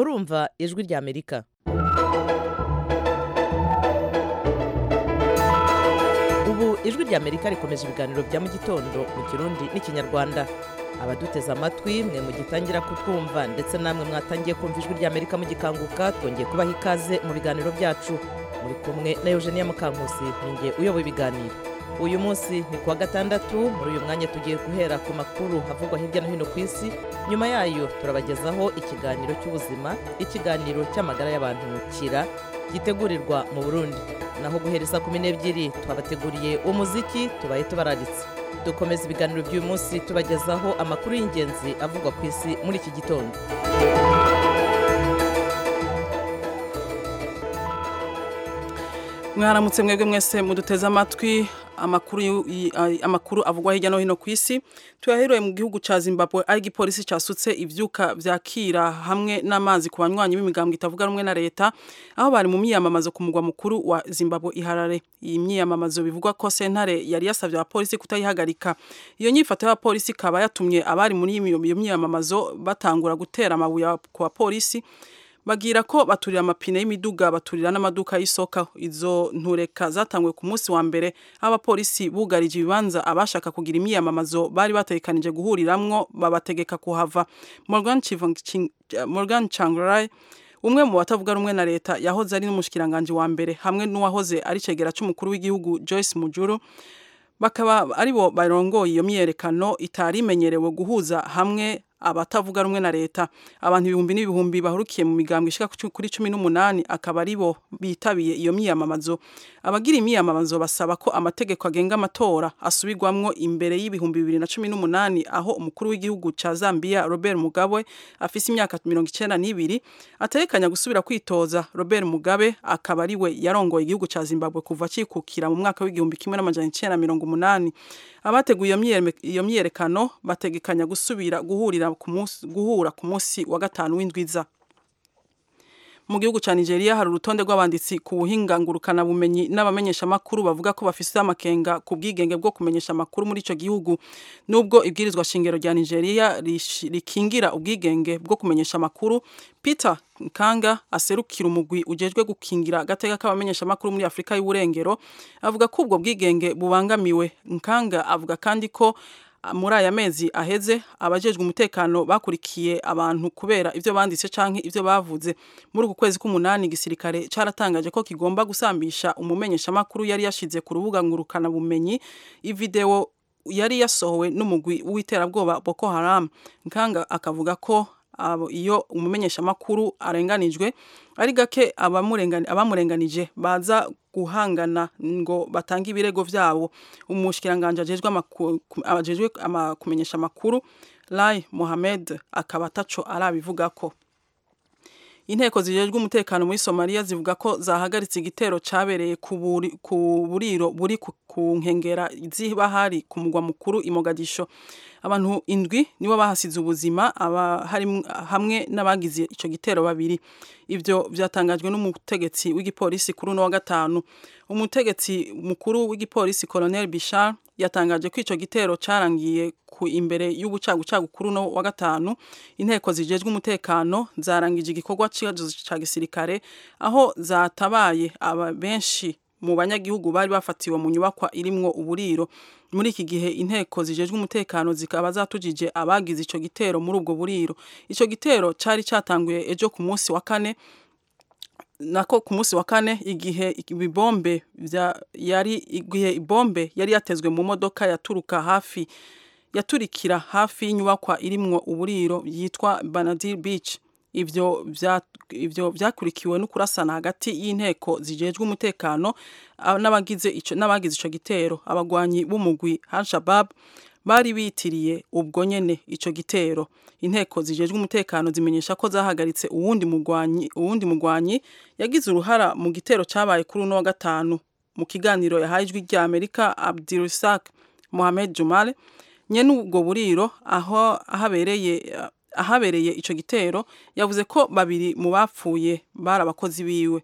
murumva ijwi rya amerika ubu ijwi rya amerika rikomeje ibiganiro bya mu gitondo mu kirundi n'ikinyarwanda abaduteze amatwi mwe mugitangira kutwumva ndetse namwe mwatangiye kumva ijwi rya amerika mugikanguka twongeye kubaha ikaze mu biganiro byacu muri kumwe na eugenia mukankusi ninjye uyoboye ibiganiro uyu munsi ni kuwa gatandatu muri uyu mwanya tugiye guhera ku makuru havugwa hirya no hino ku isi nyuma yayo turabagezaho ikiganiro cy'ubuzima ikiganiro cy'amagara y'abantu kira gitegurirwa mu burundi naho guhereza kumi n'ebyiri twabateguriye umuziki tubaye tubararitse dukomeza ibiganiro by'uyu munsi tubagezaho amakuru y'ingenzi avugwa ku isi muri iki gitondo mwaramutse mwebwe mwese muduteze amatwi amakuru yu- i- a- amakuru avugwa hirya no hino ku isi tuyaheruye mu gihugu ca Zimbabwe aho igipolisi casutse ivyuka vyakira hamwe n'amazi ku banywanyi b'imigambwe itavuga rumwe na leta aho bari mu myiyamamazo ku mugwa mukuru wa Zimbabwe iharare iyi myiyamamazo bivugwa ko sentare yari yasavye abapolisi kutayihagarika iyo nyifato y'abapolisi ikaba yatumye abari muri iyo iyo myiyamamazo batangura gutera amabuye ku bapolisi bagira ko baturira amapine y'imiduga baturira n'amaduka y'isoko izo ntureka zatanguye ku munsi wa mbere aho abapolisi bugarije ibibanza abashaka kugira imyiyamamazo bari bategekanije guhuriramwo babategeka kuhava Morgan Chivang- Ching- Morgan Changarai umwe mu batavuga rumwe na leta yahoze ari n'umushikiranganje wa mbere hamwe n'uwahoze ari cegera c'umukuru w'igihugu Joyce Mujuru bakaba aribo barongoye iyo myiyerekano itari imenyerewe guhuza hamwe abatavuga rumwe na leta abantu ibihumbi n'ibihumbi bahurukiye mu migambwe ishika ku- kuri cumi n'umunani akaba aribo bitabiye iyo myiyamamazo abagira imyiyamamazo basaba ko amategeko agenga amatora asubirwamwo imbere y'ibihumbi bibiri na cumi n'umunani aho umukuru w'igihugu ca Zambia Robert Mugabe afise imyaka mirongo icenda n'ibiri ategekanya gusubira kwitoza Robert Mugabe akaba ariwe yarongoye igihugu ca Zimbabwe kuva cikukira mu mwaka w'igihumbi kimwe n'amajana icenda na mirongo umunani abateguye iyo myiyere- iyo myiyerekano bategekanya gusubira guhurira ku munsi guhura ku munsi wa gatanu w'indwiza mu gihugu ca Nigeria hari urutonde rw'abanditsi ku buhinga ngurukana bumenyi n'abamenyesha makuru bavuga ko bafise amakenga ku bwigenge bwo kumenyesha makuru muri ico gihugu nubwo ibwirizwa shingiro rya Nigeria rish- rikingira ubwigenge bwo kumenyesha makuru Peter Nkanga aserukira umugwi ujejwe gukingira agateka k'abamenyesha makuru muri Afrika y'uburengero avuga ko ubwo bwigenge bubangamiwe Nkanga avuga kandi ko muri aya mezi aheze abajejwe umutekano bakurikiye abantu kubera ivyo banditse canke ivyo bavuze muri uku kwezi k'umunani igisirikare caratangaje ko kigomba gusambisha umumenyesha makuru yari yashize ku rubuga ngurukana bumenyi ivideo yari yasohowe n'umugwi w'iterabwoba Boko Haram nkanga akavuga ko abo iyo umumenyesha makuru arenganijwe ari gake abamurengani abamurenganije baza guhangana ngo batange ibirego vyabo umushikiranganje ajejwe amaku- ku- ajejwe ama- kumenyesha makuru Lai Mohamed akaba ataco arabivugako inteko zijejwe umutekano muri Somalia zivuga ko zahagaritse igitero cabereye ku buri- ku buriro buri ku ku nkengera z'ibahari ku mugwa mukuru i Mogadisho abantu indwi nibo bahasize ubuzima aba harim- hamwe n'abagize ico gitero babiri ivyo vyatangajwe n'umutegetsi w'igipolisi kuri uno wa gatanu umutegetsi mukuru w'igipolisi Colonel Bishar yatangaje ko ico gitero carangiye ku imbere y'ubucagucagu kuri uno wa gatanu inteko zijejwe umutekano zarangije igikorwa c'icazo ca gisirikare aho zatabaye aba benshi mu banyagihugu bari bafatiwe mu nyubakwa irimwo uburiro muri iki gihe inteko zijejwe umutekano zikaba zatujije abagize ico gitero muri ubwo buriro ico gitero cari catanguye ejo ku munsi wa kane nako ku munsi wa kane igihe ibibombe vya yari igihe ibombe yari yatezwe mu modoka yaturuka hafi yaturikira hafi y'inyubakwa irimwo uburiro yitwa Banadir Beach ivyo vya ivyo vyakurikiwe no kurasana hagati y'inteko zijejwe umutekano a- n'abagize ico n'abagize ico gitero abagwanyi b'umugwi Al-Shabaab bari bitiriye ubwo nyene ico gitero inteko zijejwe umutekano zimenyesha ko zahagaritse uwundi mugwanyi uwundi mugwanyi yagize uruhara mu gitero cabaye kuri uno wa gatanu mu kiganiro yahaye ijwi rya Amerika Abdulrasak Mohamed Jumale nyene ubwo buriro aho ahabereye ahabereye ico gitero yavuze ko babiri mu bapfuye bari abakozi biwe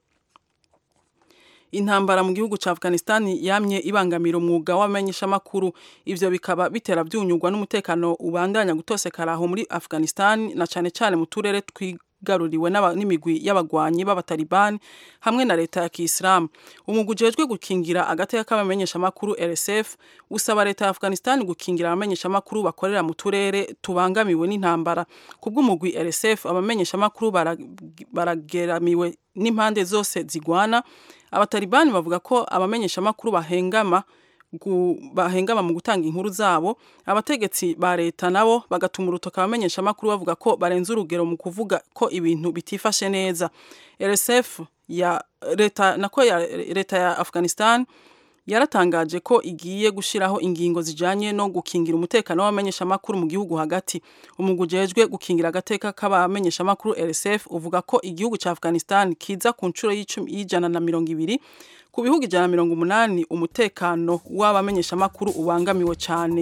intambara mu gihugu ca Afghanistan yamye ibangamira umwuga w'amenyeshamakuru ivyo bikaba bitera vyunyurwa n'umutekano ubandanya gutosekara aho muri Afghanistan na cane cane mu turere wigaruriwe n'imigwi y'abagwanyi b'abatalibani hamwe na leta ya kisilamu umugwi ujejwe gukingira agateka k'abamenyeshamakuru rsf usaba leta ya afghanistan gukingira abamenyeshamakuru bakorera mu turere tubangamiwe n'intambara kubw'umugwi rsf abamenyeshamakuru barageramiwe n'impande zose zigwana abatalibani bavuga ko abamenyeshamakuru bahengama bahengama mu gutanga inkuru zabo abategetsi ba leta nabo bagatuma urutoka abamenyeshamakuru bavuga ko barenze urugero mu kuvuga ko ibintu bitifashe neza rsf ya leta nako ya leta ya afghanistan yaratangaje ko igiye gushiraho ingingo zijanye no gukingira umutekano w'abamenyeshamakuru mu gihugu hagati umugwi ujejwe gukingira agateka k'abamenyeshamakuru rsf uvuga ko igihugu ca afghanistan kiza ku nshuro y'ijana na mirongo ibiri ku bihugu ijana na mirongo umunani umutekano w'abamenyeshamakuru ubangamiwe cyane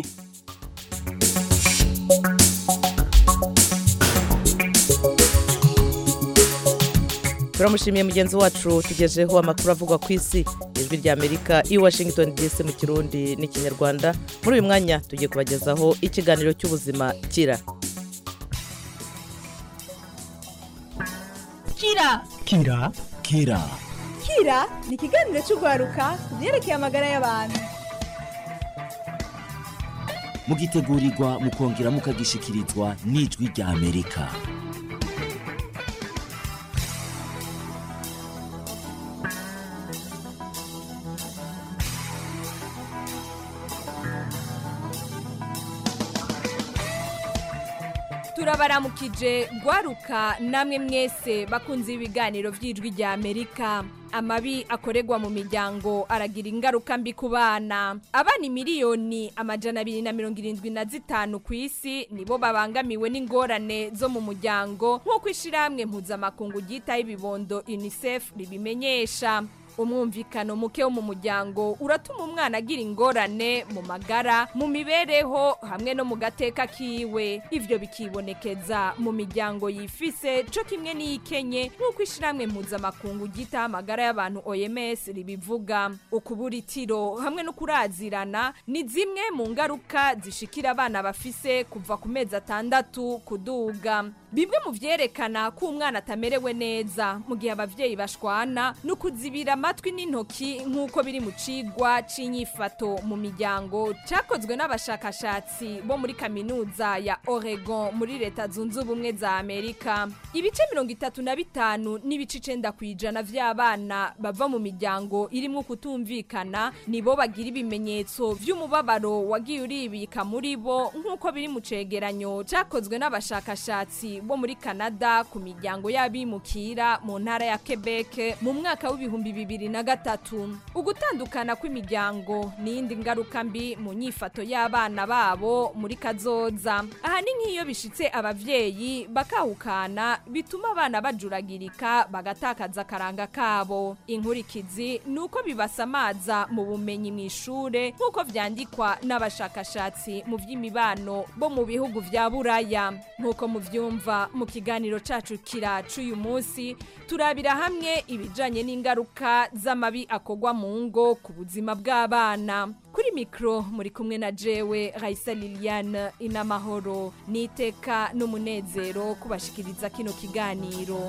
turamushimiye mugenzi wacu tugejeho amakuru avugwa ku isi ijwi rya amerika i washington dc mu kirundi n'ikinyarwanda muri uyu mwanya tugiye kubagezaho ikiganiro cy'ubuzima kira kira kira kira kira ni ikiganiro cy'urwaruka ku byerekeye amagara y'abantu mugitegurirwa mukongera mukagishikirizwa n'ijwi rya amerika turabaramukije rwaruka namwe mwese bakunze ibiganiro by'ijwi rya amerika amabi akorerwa mu miryango aragira ingaruka mbi ku bana abana miliyoni amajana abiri na mirongo irindwi na zitanu ku isi nibo babangamiwe n'ingorane zo mu muryango nk'uko ishyirahamwe mpuzamakungu ryitaho ibibondo unicef ribimenyesha umwumvikano muke wo mu muryango uratuma umwana agira ingorane mu magara mu mibereho hamwe no mu gateka kiwe ivyo bikibonekeza mu miryango yifise co kimwe n'iyikenye nk'uko ishiramwe mpuzamakungu ryitaho amagara y'abantu OMS ribivuga ukubura itiro hamwe no kurazirana ni zimwe mu ngaruka zishikira abana bafise kuva ku mezi atandatu kuduga bimwe mu vyerekana ko umwana atamerewe neza mu gihe abavyeyi bashwana no kuzibira amatwi n'intoki nk'uko biri mu cigwa c'inyifato mu miryango cakozwe n'abashakashatsi bo muri kaminuza ya Oregon muri leta zunze ubumwe za Amerika ibice mirongo itatu na bitanu n'ibice icenda kw'ijana vy'abana bava mu miryango irimwo kutumvikana nibo bagira ibimenyetso vy'umubabaro wagiye uribika muri bo nk'uko biri mu cegeranyo cakozwe n'abashakashatsi bo muri Canada ku miryango y'abimukira mu ntara ya Quebec mu mwaka w'ibihumbi bibiri na gatatu ugutandukana kw'imiryango n'iyindi ngaruka mbi mu nyifato y'abana babo muri kazoza aha ni nk'iyo bishitse abavyeyi bakahukana bituma abana bajuragirika bagatakaza akaranga kabo inkurikizi ni uko bibasamaza mu bumenyi mu ishure nk'uko vyandikwa n'abashakashatsi mu vy'imibano bo mu bihugu vya buraya nk'uko muvyumva mu kiganiro cacu kira c'uyu munsi turabira hamwe ibijanye n'ingaruka z'amabi akogwa mu ngo ku buzima bw'abana kuri mikro muri kumwe na jewe Raisa Liliane inamahoro niteka n'umunezero kubashikiriza kino kiganiro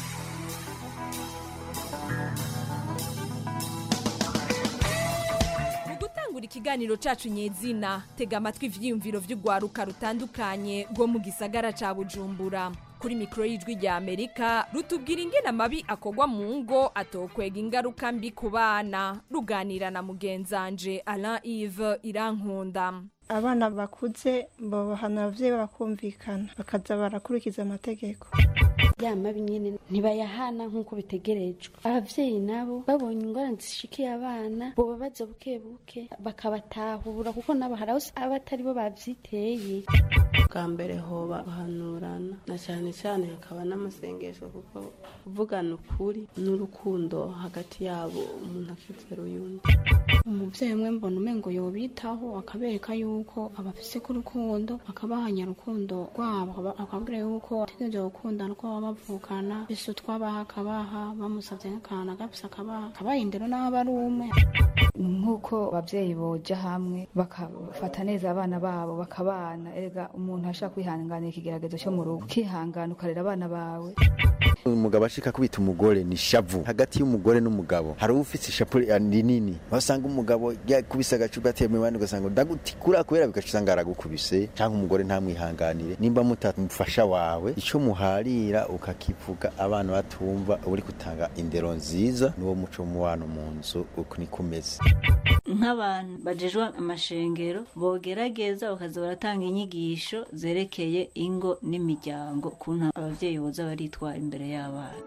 gutangura ikiganiro cacu nyezina tega amatwi ivyiyumviro vy'urwaruka rutandukanye rwo mu gisagara ca bujumbura kuri mikoro y'ijwi rya amerika rutubwira ingene amabi akogwa mu ngo atokwega ingaruka mbi ku bana ruganira na mugenzanje alain ive irankunda abana bakuze babahana abavyeyi bakumvikana bakaza barakurikiza amategeko ya mabi nyene ntibayahana nk'uko bitegerejwe abavyeyi nabo babonye ingorane zishikiye abana boba baza buke buke bakabatahura kuko nabo hari aho abatari bo bavyiteye bwa mbere hoba guhanurana na cyane cyane hakaba n'amasengesho kuko kuvugana ukuri n'urukundo hagati yabo umuntu akizera uyundi umubyeyi umwe mbona umengo yobitaho akabereka yuko abafise ku rukundo akabahanya urukundo rwabo akababwira yuko bategereje gukundana uko baba bavukana bise utwabaha akabaha bamusabye nk'akantu agafise akabaha akabaha indero n'aho aba ari umwe nk'uko ababyeyi boja hamwe bakafata neza abana babo bakabana erega umuntu ashaka kwihanganira ikigeragezo cyo mu rugo ukihangana ukarera abana bawe umugabo ashika kubita umugore ni shavu hagati y'umugore n'umugabo hari ufite ishapu rinini wasanga umugabo yakubise agacupa atema abandi ugasanga ndagutikura kubera bigaca usanga aragukubise cyangwa umugore ntamwihanganire nimba mutamufasha wawe icyo muharira ukakivuga abana batumva uri gutanga indero nziza n'uwo muco w'umubano mu nzu uko niko umeze nk'abantu bajejwe amashengero bogerageza bakaza baratanga inyigisho zerekeye ingo n'imiryango kuntu ababyeyi boza baritwara imbere y'abana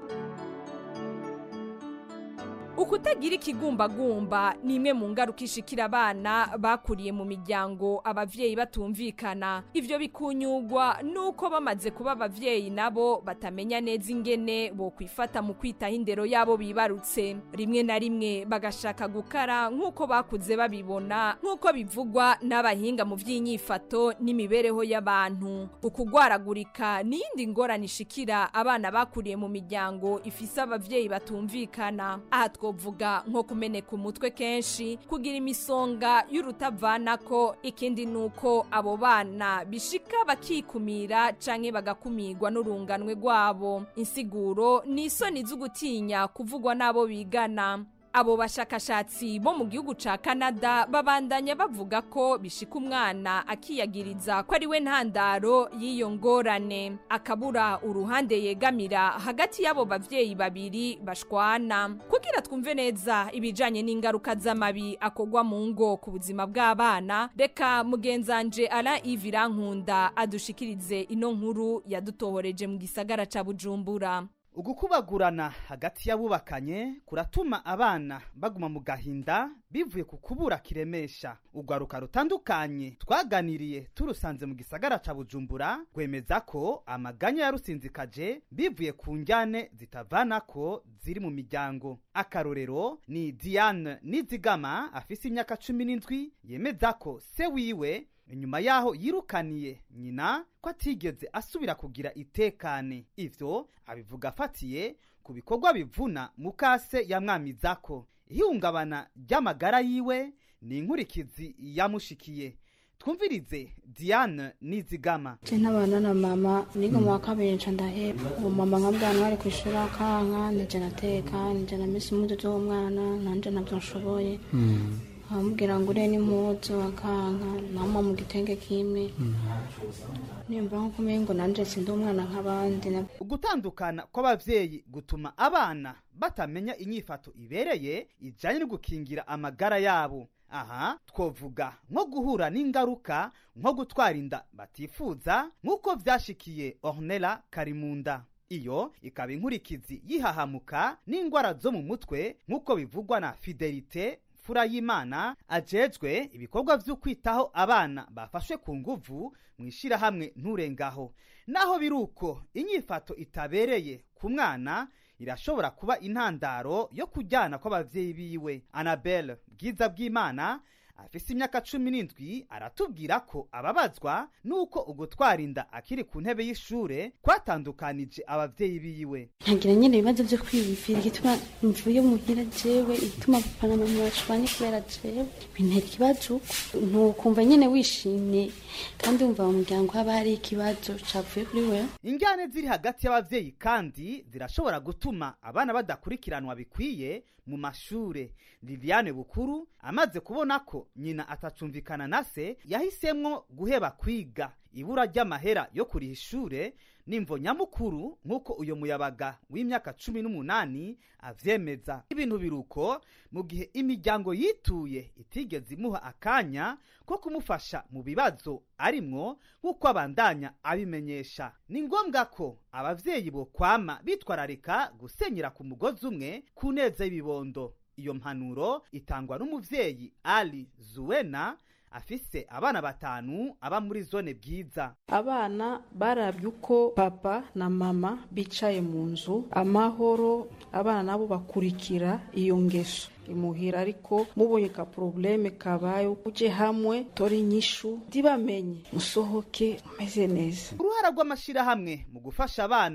ukutagira ikigumbagumba ni imwe mu ngaruka ishikira abana bakuriye mu miryango abavyeyi batumvikana ivyo bikunyugwa nuko bamaze kuba abavyeyi nabo batamenya neza ingene bo kwifata mu kwitaho indero yabo bibarutse rimwe na rimwe bagashaka gukara nk'uko bakuze babibona nk'uko bivugwa n'abahinga mu vy'inyifato n'imibereho y'abantu ukugwaragurika n'iyindi ngorane ishikira abana bakuriye mu miryango ifise abavyeyi batumvikana aha twovuga nko kumeneka umutwe kenshi kugira imisonga y'urutavanako ikindi nuko abo bana bishika bakikumira canke bagakumirwa n'urunganwe rwabo insiguro ni isoni z'ugutinya kuvugwa n'abo bigana abo bashakashatsi bo mu gihugu ca Canada babandanya bavuga ko bishika umwana akiyagiriza ko ari we ntandaro y'iyo ngorane akabura uruhande yegamira hagati y'abo bavyeyi babiri bashwana kugira twumve neza ibijanye n'ingaruka z'amabi akogwa mu ngo ku buzima bw'abana reka mugenzanje Alain Yves Rankunda adushikirize ino nkuru yadutohoreje mu gisagara ca Bujumbura ugukubagurana hagati y'abubakanye kuratuma abana baguma mu gahinda bivuye ku kubura kiremesha urwaruka rutandukanye twaganiriye turusanze mu gisagara ca bujumbura rwemeza ko amaganya yarusinzikaje bivuye ku njyane zitavanako ziri mu miryango akarorero ni diane nizigama afise imyaka cumi n'indwi yemeza ko se wiwe inyuma yaho yirukaniye nyina ko atigeze asubira kugira itekane ivyo abivuga afatiye ku bikorwa bivuna mukase yamwamizako ihungabana ry'amagara yiwe ni inkurikizi yamushikiye twumvirize diane nizigama je ntabana na mama niga mu wa kabiri nca ndaheba ubu mama nkabwana bari kwishuri akanka nije nateka nije namese impuzu z'umwana nanje navyo nshoboye amubwira ngo ure n'impuzu akanka nama mu gitenge kimwe nimba nko kumenya ngo nanje sindi umwana nk'abandi ugutandukana kw'abavyeyi gutuma abana batamenya inyifato ibereye ijanye no gukingira amagara yabo aha twovuga nko guhura n'ingaruka nko gutwara inda batifuza nk'uko vyashikiye ornela karimunda iyo ikaba inkurikizi yihahamuka n'ingwara zo mu mutwe nk'uko bivugwa na fidelite fura y'imana ajejwe ibikorwa vyo kwitaho abana bafashwe ku nguvu mu ishirahamwe nturengaho naho biruko inyifato itabereye ku mwana irashobora kuba intandaro yo kujyana kw'abavyeyi biwe anabel bwiza bw'imana afise imyaka cumi n'indwi aratubwira ko ababazwa n'uko ugutwara inda akiri ku ntebe y'ishure kwatandukanije abavyeyi biwe ntagira nyine ibibazo byo kwiyumvira igituma mvuye muhira jewe igituma papa na mama bashwanye kubera jewe bintera ikibazo ntukumva nyine wishimye kandi wumva mu muryango haba hari ikibazo cavuye kuri we injyane ziri hagati y'abavyeyi kandi zirashobora gutuma abana badakurikiranwa bikwiye mu mashure liliane bukuru amaze kubona ko nyina atacumvikana na se yahisemwo guheba kwiga ibura ry'amahera yo kuriha ishure nimvo nyamukuru nk'uko uyo muyabaga w'imyaka cumi n'umunani avyemeza ibintu biruko mu gihe imiryango yituye itigeze imuha akanya ko kumufasha mu bibazo arimwo nk'uko abandanya abimenyesha ni ngombwa ko abavyeyi bo kwama bitwararika gusenyera ku mugozi umwe ku neza y'ibibondo iyo mpanuro itangwa n'umuvyeyi ali zuwena afise abana batanu aba muri zone bwiza abana barabye uko papa na mama bicaye mu nzu amahoro abana nabo bakurikira iyo ngeso imuhira ariko mubonye ka probleme kabaye uje hamwe tori inyishu ntibamenye musohoke umeze neza uruhara rw'amashirahamwe mu gufasha abana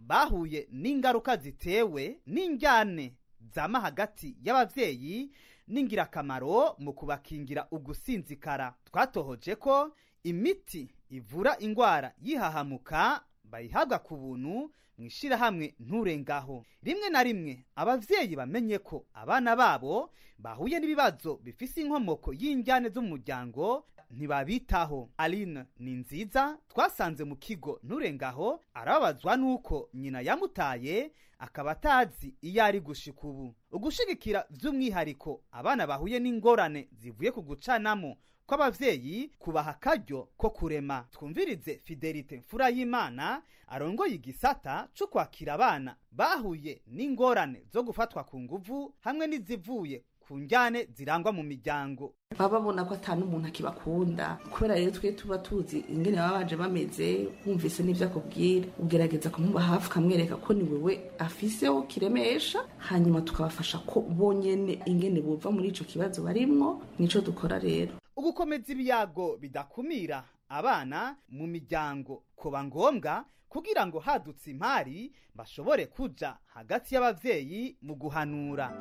bahuye n'ingaruka zitewe n'injyane zama hagati y'abavyeyi n'ingirakamaro mu kubakingira ugusinzikara twatohoje ko imiti ivura ingwara yihahamuka bayihabwa ku buntu mu ishirahamwe nturengaho rimwe na rimwe abavyeyi bamenye ko abana babo bahuye n'ibibazo bifise inkomoko y'injyane z'umuryango ntibabitaho aline ni nziza twasanze mu kigo nturengaho arababazwa n'uko nyina yamutaye akaba atazi iyo ari gushika ubu ugushigikira by'umwihariko abana bahuye n'ingorane zivuye ku gucanamo kw'abavyeyi kubaha akaryo ko kurema twumvirize fidelite mfura y'imana arongoye igisata co kwakira abana bahuye n'ingorane zo gufatwa ku nguvu hamwe n'izivuye ku njyane zirangwa mu miryango baba babona ko atanu umuntu akibakunda kubera rero twe tuba tuzi ingene baba baje bameze wumvise n'ivyo akubwira ugerageza kumuba hafi ukamwereka ko ni wewe afiseho kiremesha hanyuma tukabafasha ko bonyene ingene bova muri ico kibazo barimwo nico dukora rero ugukomeza ibiyago bidakumira abana mu miryango kuba ngombwa kugira ngo hadutse impari bashobore kuja hagati y'abavyeyi mu guhanura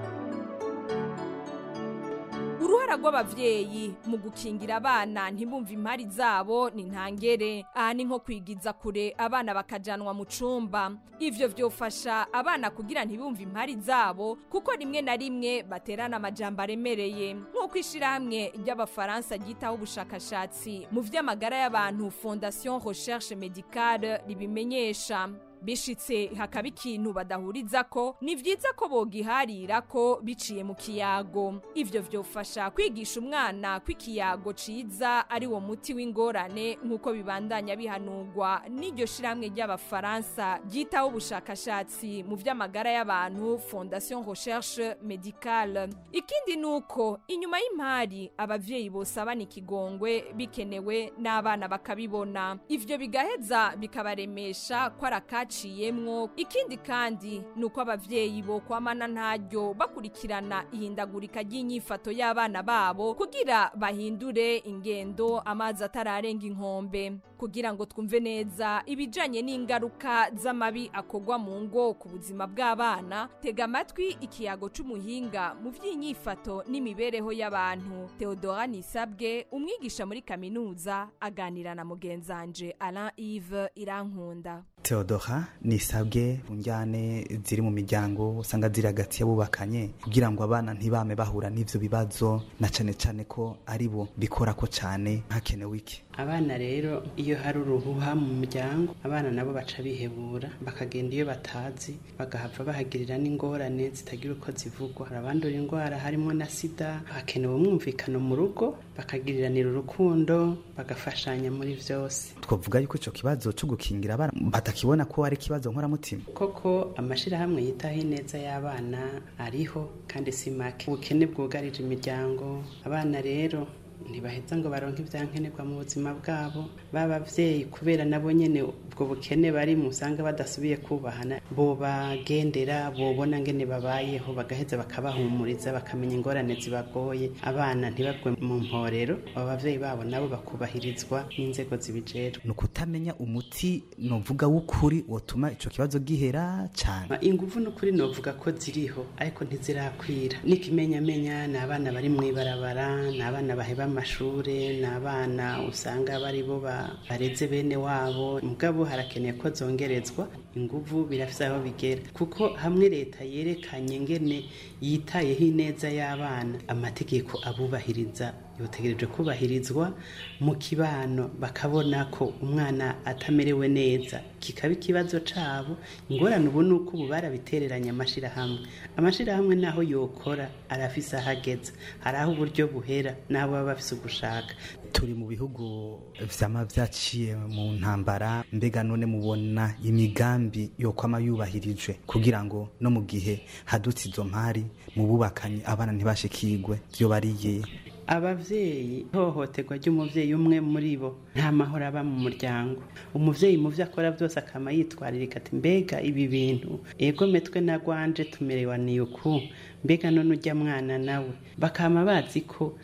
uruhara rw'abavyeyi mu gukingira abana ntibumve impari zabo ni ntangere aha ni nko kwigiza kure abana bakajanwa mu cumba ivyo vyofasha abana kugira ntibumve impari zabo kuko rimwe na rimwe baterana amajambo aremereye nk'uko ishirahamwe ry'abafaransa ryitaho ubushakashatsi mu vy'amagara y'abantu fondation recherche medicale ribimenyesha bishitse hakaba ikintu badahuriza ko ni vyiza ko bogiharira ko biciye mu kiyago ivyo vyofasha kwigisha umwana ko ikiyago ciza ari wo muti w'ingorane nk'uko bibandanya bihanurwa n'iryo shirahamwe ry'abafaransa ryitaho ubushakashatsi mu vy'amagara y'abantu fondation recherche medicale ikindi ni uko inyuma y'impari abavyeyi bosabana ikigongwe bikenewe n'abana bakabibona ivyo bigaheza bikabaremesha ko araka baciyemwo ikindi kandi ni uko abavyeyi bo kwamana ntaryo bakurikirana ihindagurika ry'inyifato y'abana babo kugira bahindure ingendo amazi atararenga inkombe kugira ngo twumve neza ibijanye n'ingaruka z'amabi akorwa mu ngo ku buzima bw'abana tega amatwi ikiyago c'umuhinga mu vy'inyifato n'imibereho y'abantu Theodora Nisabwe umwigisha muri kaminuza aganira na mugenzanje Alain Yves Irankunda Theodora nisabwe njyane ziri mu miryango usanga ziri hagati y'abubakanye kugira ngo abana ntibame bahura n'ivyo bibazo na cane cane ko ari bo bikora ko cane hakenewe iki abana rero iyo hari uruhuha mu muryango abana nabo baca bihebura bakagenda iyo batazi bagahava bahagirira n'ingorane zitagira uko zivugwa hari abandura indwara harimo na sida hakenewe umwumvikano mu rugo bakagiriranira urukundo bagafashanya muri vyose twavuga yuko ico kibazo co gukingira abana batakibona ko ari ikibazo nkoramutima koko amashirahamwe yitaho ineza y'abana ariho kandi si make ubukene bwugarije imiryango abana rero ntibaheza ngo baronke ibyankenerwa mu buzima bwabo b'abavyeyi kubera nabo nyene ubwo bukene bari musanga badasubiye kubahana bobagendera bobona ngene babayeho bagaheza bakabahumuriza bakamenya ingorane zibagoye abana ntibagwe mu mporero abo bavyeyi babo nabo bakubahirizwa n'inzego zibijejwe ni ukutamenya umuti novuga w'ukuri wotuma ico kibazo gihera cane inguvu n'ukuri novuga ko ziriho ariko ntizirakwira n'ikimenyamenya ni abana bari mw'ibarabara ni abana baheba amashure ni abana usanga bari bo bareze bene wabo mugabo harakeneye ko zongerezwa inguvu birafise aho bigera kuko hamwe leta yerekanye ngene yitayeho ineza y'abana amategeko abubahiriza yotegereje kubahirizwa mu kibano bakabona ko umwana atamerewe neza kikaba ikibazo cabo ingorane ubu ni uko ubu barabitereranye amashirahamwe amashirahamwe naho yokora arafise aho ageza hari aho uburyo buhera n'aho baba bafise ugushaka turi mu bihugu vyama vyaciye mu ntambara mbega none mubona imigambi yokwama yubahirijwe kugira ngo no mu gihe hadutse izo mpari mu bubakanyi abana ntibashikirwe vyo bariye abavyeyi ihohoterwa ry'umuvyeyi umwe muri bo nta mahoro aba mu muryango umuvyeyi mu vyo akora vyose akama yitwaririka ati mbega ibi bintu ego metwe na gwanje tumerewaniye uku mbega none urya mwana nawe bakama bazi ko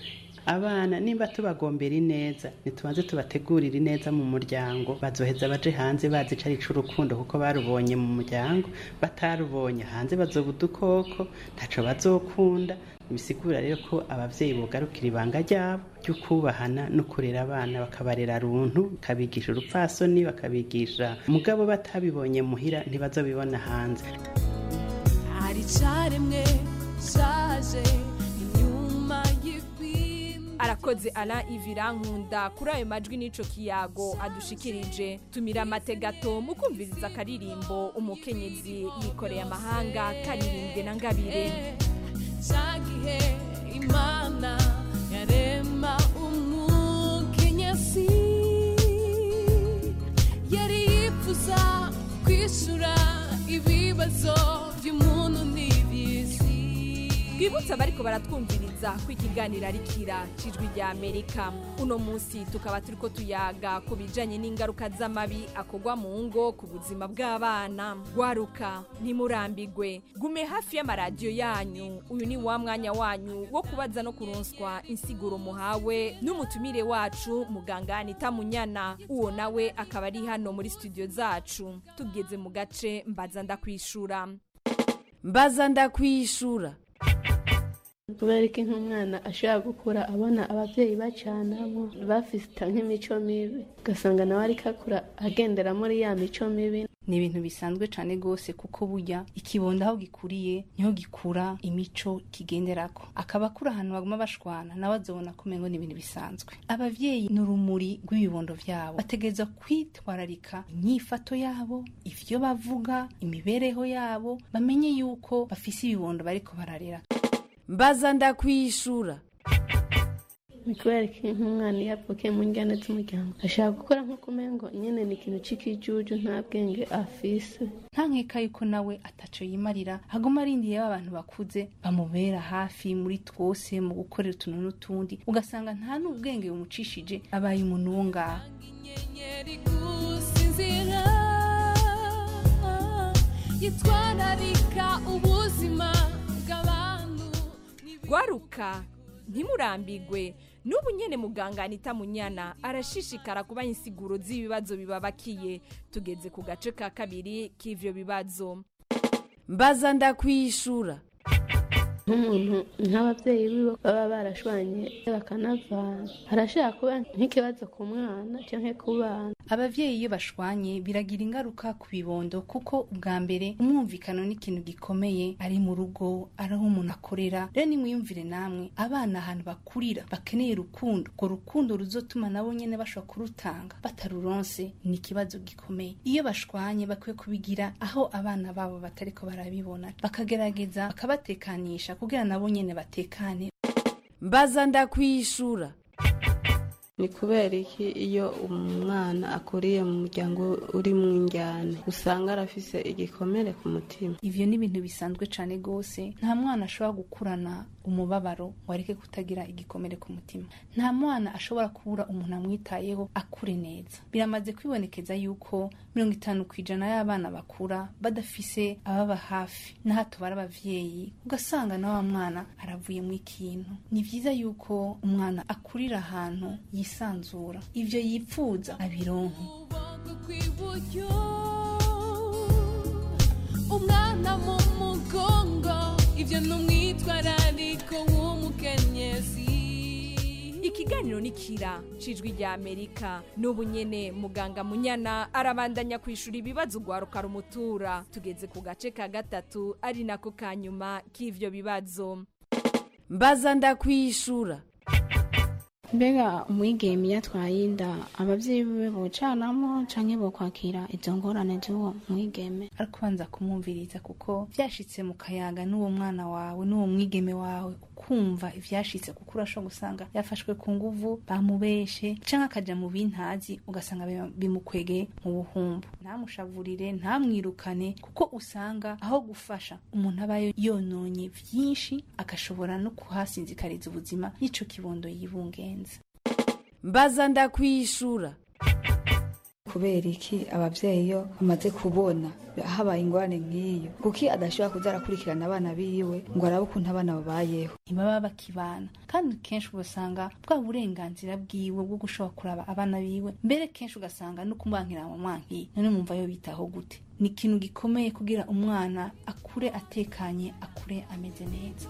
abana nimba tubagombera ineza ntitubanze tubategurire ineza mu muryango bazoheza baje hanze bazi ico ari c'urukundo kuko barubonye mu muryango batarubonye hanze bazoba udukoko ntaco bazokunda bisigura rero ko abavyeyi bogarukira ibanga ryabo ryo kubahana no kurera abana bakabarera runtu bakabigisha urupfasoni bakabigisha mugabo batabibonye muhira ntibazobibona hanze hari icaremwe shaje inyuma arakoze ara ivira nkunda kuri ayo majwi n'ico kiyago adushikirije tumira amategato mu kumviriza akaririmbo umukenyezi yikoreye amahanga karirimbwe na ngabire cagihe imana yarema umukenyezi yari yifuza kwishura ibibazo by'umuntu n'iby'isi twibutse abariko baratwumviriza ko ikiganiro ari kira cijwi rya amerika uno munsi tukaba turiko tuyaga ku bijanye n'ingaruka z'amabi akorwa mu ngo ku buzima bw'abana gwaruka ntimurambigwe gume hafi y'amaradiyo yanyu uyu ni wa mwanya wanyu wo kubaza no kuronswa insiguro muhawe n'umutumire wacu muganga anita munyana uwo nawe akaba ari hano muri studio zacu tugeze mu gace mbaza ndakwishura mbaza ndakwishura kubera ko nk'umwana ashobora gukura abona ababyeyi bacanamo bafite nk'imico mibi ugasanga nawe ariko akura agendera muri ya mico mibi ni ibintu bisanzwe cyane rwose kuko burya ikibondo aho gikuriye niho gikura imico kigenderako akaba akura ahantu baguma bashwana nawe azobona ko umengo ni ibintu bisanzwe abavyeyi ni urumuri rw'ibibondo vyabo bategereza kwitwararika inyifato yabo ivyo bavuga imibereho yabo bamenye yuko bafise ibibondo bariko bararera mbaza ndakwishura ni kubera ko nk'umwana iyo avukiye mu njyana z'umuryango ashaka gukora nk'uko umengo nyine ni ikintu cy'ikijuju nta bwenge afise nta nkeka yuko nawe ataco yimarira haguma arindiye abantu bakuze bamubera hafi muri twose mu gukorera utuntu n'utundi ugasanga nta n'ubwenge bumucishije abaye umuntu wo ngaho inyenyeri gusinzira yitwararika ubuzima bw'abantu gwaruka ntimurambigwe n'ubu nyene muganga anita munyana arashishikara kubaha insiguro z'ibibazo bibabakiye tugeze ku gace ka kabiri k'ivyo bibazo mbaza ndakwishura nk'umuntu nk'ababyeyi biwe baba barashwanye bakanavana harashobora kuba nk'ikibazo ku mwana cyangwa ku bana abavyeyi iyo bashwanye biragira ingaruka ku bibondo kuko ubwa mbere umwumvikano ni ikintu gikomeye ari mu rugo ari aho umuntu akorera rero nimwiyumvire namwe abana ahantu bakurira bakeneye urukundo urwo rukundo ruzotuma nabo nyene bashobora kurutanga bataruronse ni ikibazo gikomeye iyo bashwanye bakwiye kubigira aho abana babo batariko barabibona bakagerageza bakabatekanisha kugira nabo nyene batekane mbaza ndakwishura ni kubera iki iyo umwana akuriye mu muryango uri mu njyane usanga arafise igikomere ku mutima ivyo ni ibintu bisanzwe cane gose nta mwana ashobora gukurana umubabaro wareke kutagira igikomere ku mutima nta mwana ashobora kubura umuntu amwitayeho akure neza biramaze kwibonekeza yuko mirongo itanu ku ijana y'abana bakura badafise ababa hafi na hato bari abavyeyi ugasanga na wa mwana aravuyemo ikintu ni vyiza yuko umwana akurira ahantu yisanzura ivyo yipfuza abironke kw'iburyo umwana mu mugongo ivyo ni umwitwarariko w'umukenyezi ikiganiro ni kira cijwi rya amerika n'ubu nyene muganga munyana arabandanya kwishura ibibazo ugwaruka rumutura tugeze ku gace ka gatatu ari nako ka nyuma k'ivyo bibazo mbaza ndakwishura mbega umwigeme iyo atwaye inda ababyeyi biwe bocanamo canke bokwakira izo ngorane z'uwo mwigeme ariko ubanza kumwumviriza kuko vyashitse mu kayaga n'uwo mwana wawe n'uwo mwigeme wawe ukumva ivyashitse kuko urashobora gusanga yafashwe ku nguvu bamubeshe canke akaja mu bintazi ugasanga bima- bimukwegeye mu buhumbu ntamushavurire ntamwirukane kuko usanga aho gufasha umuntu aba yononye vyinshi agashobora no kuhasinzikariza ubuzima y'ico kibondo yibungenza mbaza ndakwishura kubera iki abavyeyi iyo bamaze kubona habaye ingorane nk'iyo kuki adashobora kuza arakurikirana abana biwe ngo arabe ukuntu abana babayeho ntibaba bakibana kandi kenshi ugasanga bwa burenganzira bwiwe bwo gushobora kuraba abana biwe mbere kenshi ugasanga no kumwankira mu mwanki none mumva yo bitaho gute ni ikintu gikomeye kugira umwana akure atekanye akure ameze neza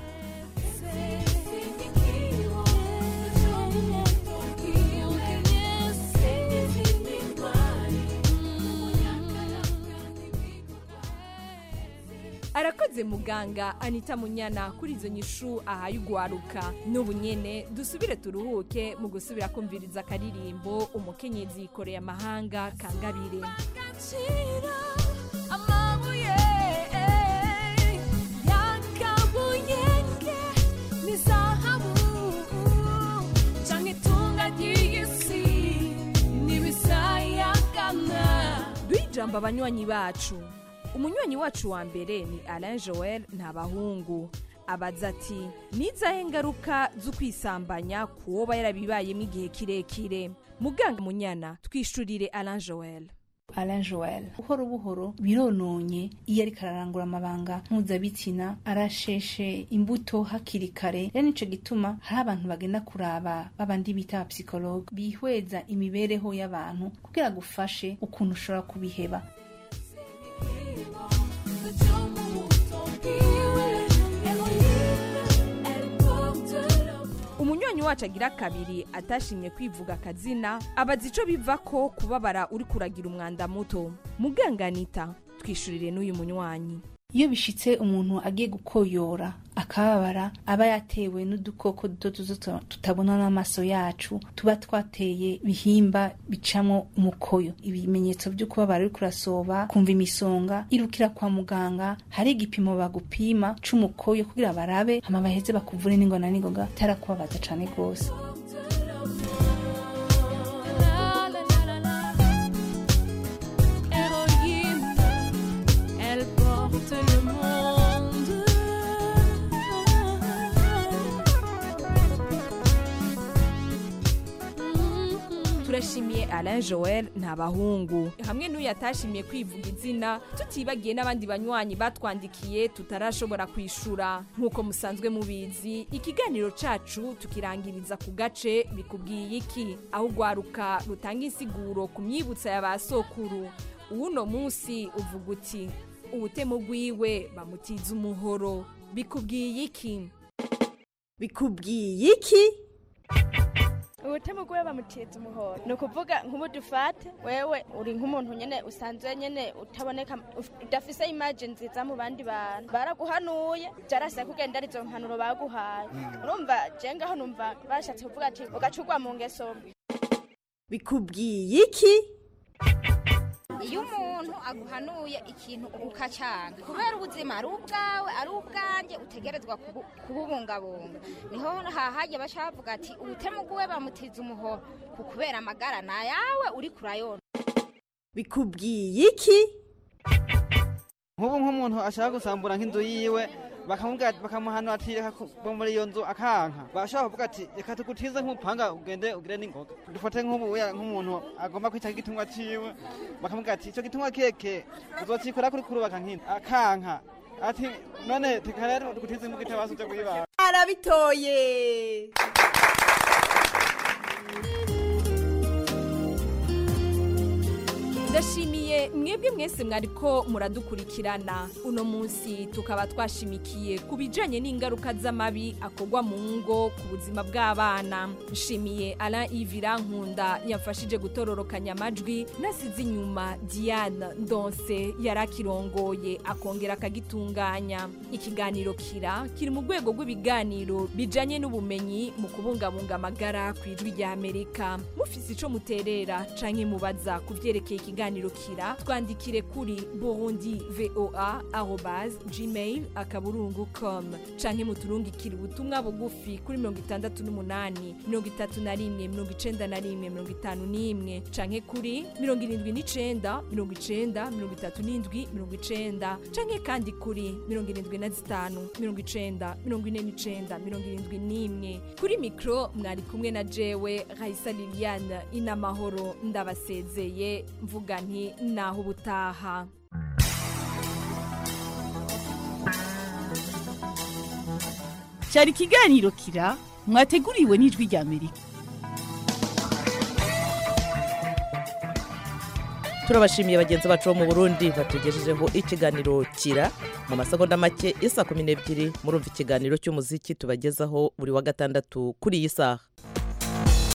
arakoze muganga anita munyana kuri izo nyishu ahaye ugwaruka n'ubu nyene dusubire turuhuke mu gusubira kumviriza akaririmbo umukenyezi yikoreye amahanga kangabire amabuye yakabuyenge ni zahabu canke itunga ry'isi n'ibisayagana duhe ijambo abanywanyi bacu umunywanyi wacu wa mbere ni alain joel ntabahungu abaza ati nizahe ngaruka zo kwisambanya ku woba yarabibayemo igihe kirekire muganga munyana twishurire alain joel Alain Joel buhoro buhoro birononye iyo ariko ararangura amabanga mpuzabitsina arasheshe imbuto hakiri kare rero nico gituma hari abantu bagenda kuraba babandi bita abapsikologe bihweza imibereho y'abantu kugira gufashe ukuntu ushobora kubiheba umunywanyi wacu agira kabiri atashimye kwivuga akazina abaza ico biva ko kubabara uri kuragira umwanda muto muganganita twishurire n'uyu munywanyi iyo bishitse umuntu agiye gukoyora akababara aba yatewe n'udukoko duto duto tutabona n'amaso yacu tuba twateye bihimba bicamo umukoyo ibimenyetso byo kubabara uri kurasoba kumva imisonga irukira kwa muganga hari igipimo bagupima c'umukoyo kugira barabe hama baheze bakuvure n'ingona n'ingoga itarakubabaza cane rwose Héroïne, elle porte le monde. turashimiye alain joel ntabahungu hamwe n'uyu atashimiye kwivuga izina tutibagiye n'abandi banywanyi batwandikiye tutarashobora kwishura nk'uko musanzwe mubizi ikiganiro cacu tukirangiriza ku gace bikubwiye iki aho ugwaruka rutanga insiguro ku myibutsa ya ba sokuru uwuno munsi uvuga uti ubutemu bwiwe bamutiza umuhoro bikubwiye iki bikubwiye iki ubutemu bwe bamuteza umuhoro ni ukuvuga nk'ubu dufate wewe uri nk'umuntu nyine usanzwe nyine utaboneka uf- udafise imaje nziza mu bandi bantu baraguhanuye byarase kugenda ari izo mpanuro baguhaye urumva je ngaho numva bashatse kuvuga ati ugacurwa mu ngeso mbi bikubwiye iki iyo umuntu aguhanuye ikintu ukacyanga kubera ubuzima ari ubwawe ari ubwanjye utegerezwa kubu- kububungabunga niho hahajya baca bavuga ati ubutemu bwiwe bamutiza umuhoro ku kubera amagara ni ayawe uri kurayona bikubwiye iki nk'ubu nk'umuntu ashaka gusambura nk'inzu yiwe bakamubwira bakamuhanura ati reka kuva muri iyo nzu akanka bashobora kuvuga ati reka tugutize nk'umupanga ugende ugire n'ingoga dufate nk'ubu uya nk'umuntu agomba kwita igitungwa ciwe bakamubwira ati icyo gitungwa keke uzocikora kuri kurubaka nk'ino akanka ati none reka rero tugutize mu gitabo uje kuyibaga arabitoye ndashimiye mwebwe mwese mwariko muradukurikirana uno munsi tukaba twashimikiye ku bijanye n'ingaruka z'amabi akorwa mu ngo ku buzima bw'abana nshimiye alain ivira nkunda yamfashije gutororokanya amajwi nasize inyuma diane ndonse yari akirongoye akongera akagitunganya ikiganiro kira kiri mu rwego rw'ibiganiro bijanye n'ubumenyi mu kubungabunga amagara ku ijwi rya amerika mufise ico muterera canke mubaza ku vyerekeye ikiganiro ikiganiro kira twandikire kuri burundi voa arobase gmail akaburungu com canke muturungikire ubutumwa bugufi kuri mirongo itandatu n'umunani mirongo itatu na rimwe mirongo icenda na rimwe mirongo itanu n'imwe canke kuri mirongo irindwi n'icenda mirongo icenda mirongo itatu n'indwi mirongo icenda canke kandi kuri mirongo irindwi na zitanu mirongo icenda mirongo ine n'icenda mirongo irindwi n'imwe kuri mikro mwari kumwe na jewe raisa liliane inamahoro ndabasezeye mvuga nti naho ubutaha cyari ikiganiro kira mwateguriwe n'ijwi rya amerika turabashimiye bagenzi bacu bo mu burundi batugejejeho ikiganiro kira mu masegonda make isa kumi n'ebyiri murumva ikiganiro cy'umuziki tubagezaho buri wa gatandatu kuri iyi saha